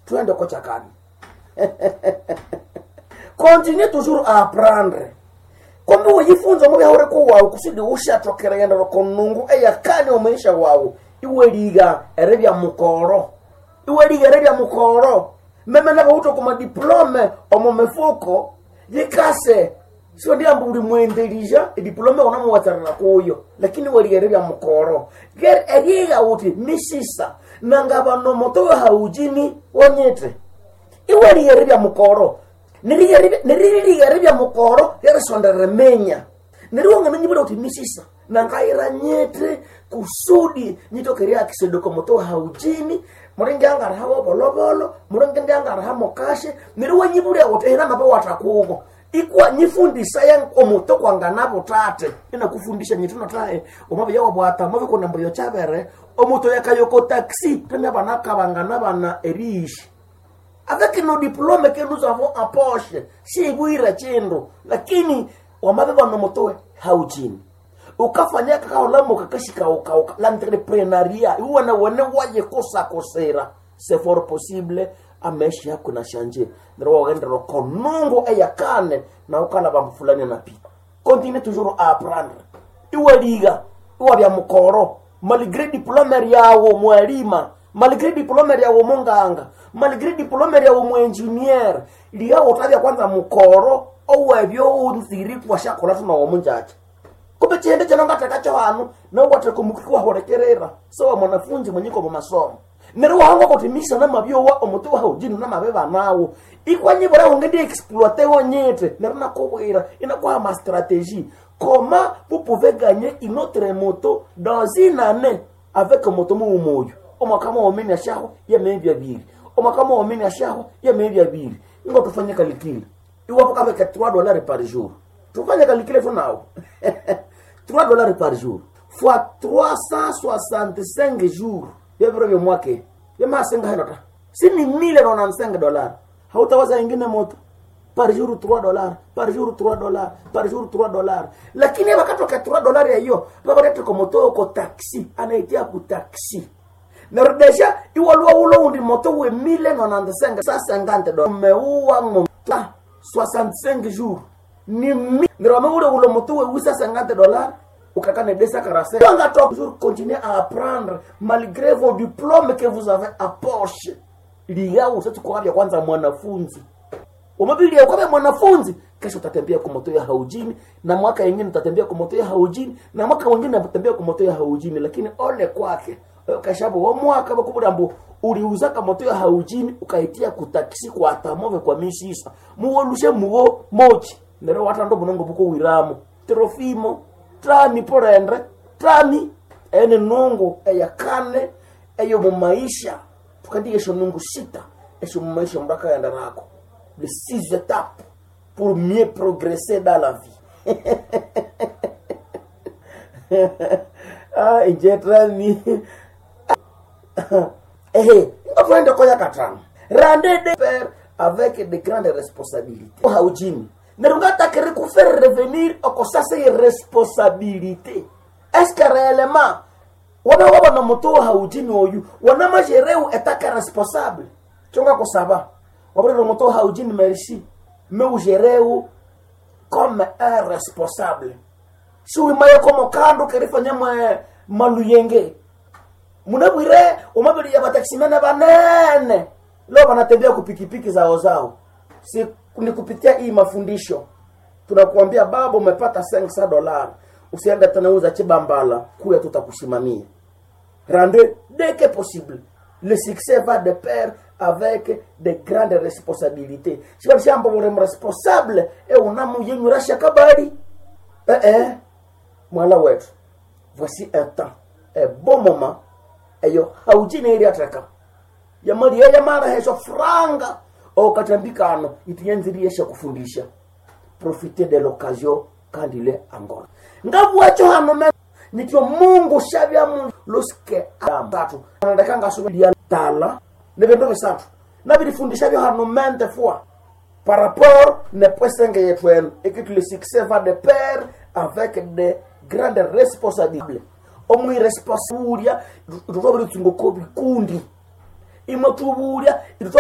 twende kochakani continue toujours à apprendre kombe uyifunza mubi haureko wawu kusudi ushatokera yenda rokonungu eyakani omaisha wawu iweliga ere bya mukoro iweliga ere bya mukoro meme nabo uto kuma diplome omo mefuko yikase sio ndiambo uli mwendelija diplome onamuwatsarira kuyo lakini weliga ere bya mukoro ger eriga uti misisa nanga bano moto haujini wonyete iweliga ere bya mukoro niririligere bya mukoro yerisondere menya niriwonga nyibula uti misisa nangaira nyete kusudi nyitokeria kisedoko moto haujini muringi angaraha wobolobolo muringi ndi angaraha mokashe niriwe nyibulya uti hina mabe watakuko ikuwa nyifundisa ya omuto kwanganabo tate inakufundisha nyitino tae omabe yawabwata mabe kunambuyo chabere omuto yakayoko taxi tena bana kabangana bana eriishi avec nos diplômes que nous avons en poche sibwira chindu lakini wamabeba nomotowe haujini ukafanya kakaolamo kakashika ukauka l'entrepreneuriat iwana wene waye kosa kosera c'est fort possible amaishi yako na shanje nero wagendero konungo eyakane na ukala bambu fulani na pi continue toujours à apprendre iwe liga iwa bya mukoro malgré diplôme yawo mwalima malgré diplôme yawo munganga malgré diplôme yawo muengineer liga utabya kwanza mukoro owebyo unziri kwashakola tuna wo munjacha kumbe chihende chano ngatakacho hanu nawate kumukikwa horekerera sawa mwanafunzi mwenyiko mu masomo nero wahanga kutimisha na mabyowa omuti wa ujini na mabeba nawo ikwanye bora ongedi exploiter wonyete nero nakobwira inakuwa ma stratégie comment vous pouvez gagner une autre moto dans une année avec moto mu moyo omwakama womini ashaho yemebi abiri omwakama womini ashaho yemebi abiri ngo tufanye kalikili iwapo kabeka 3 dollars par jour tufanye kalikile tu nao 3 dollars par jour fois 365 jours yeviro vyomwake yemasenga henota sini mille nonansenga dollars hautawaza ingine moto par jour 3 dollars par jour 3 dollars par jour 3 dollars lakini wakatoka 3 dollars ya hiyo vavarete komoto ko taxi anaitia ku taxi nero deja iwalua ulo undi moto we mille nonansenga sa 50 dollars umeuwa ngomta 65 jours ni mi nero ameule ulo moto we usa 50 dollars ukakane desa karase Wanga top toujours continuer à apprendre malgré vos diplômes que vous avez à poche liga usati kwa vya kwanza mwanafunzi umebilia kwa mwanafunzi kesho utatembea kwa moto ya haujini na mwaka mwingine utatembea kwa moto ya haujini na mwaka mwingine utatembea kwa moto ya haujini lakini ole kwake kashabu wa mwaka bakubura mbu uliuza ka moto ya haujini ukaitia kutakisi kwa atamove kwa misisa muwolushe muwo mochi nero watando bunongo buko wiramu trofimo trani porendre trani ene nungu eyakane eyo mumaisha tukandike esho nungu sita esho mumaisha mraka yanda rako les six étapes pour mieux progresser dans la vie ah inje trani ehe ngafende koya katano rande de père avec de grandes responsabilités haujini nerungatakere kufaire revenir okosasa ye responsabilité est-ce que réellement wana waba na moto haujini oyu wana majereu etaka responsable chonga kusaba wabure moto haujini merci mais ujereu comme un responsable si wimaye komo kando kerifanya mwe maluyenge munabwire umabili ya bataksimene banene leo banatembea kupikipiki zao zao si ni kupitia hii mafundisho tunakuambia baba umepata 500 dollars usiende tena uza chibambala kuya tutakusimamia rende dès que possible le succès va de pair avec de grandes responsabilités sibalishambo uri responsable e unamuyenyurasha kabari eh eh mwana wetu voici un temps un bon moment eyo haujine ili ataka yamali yamara heso franga okatambikano itiyanziriyesha kufundisha profite de l'occasion kandi ile angora ngavuwacho hano me nityo mungu shavya mu loske tatu anadakanga subiria tala ne bendo besatu na bilifundisha byo hano mente fois par rapport ne pwesenge yetu enu et que le succès va de pair avec de grandes responsabilités omwiresponsabilia tutobiri tsungo ko bikundi imwe tubulia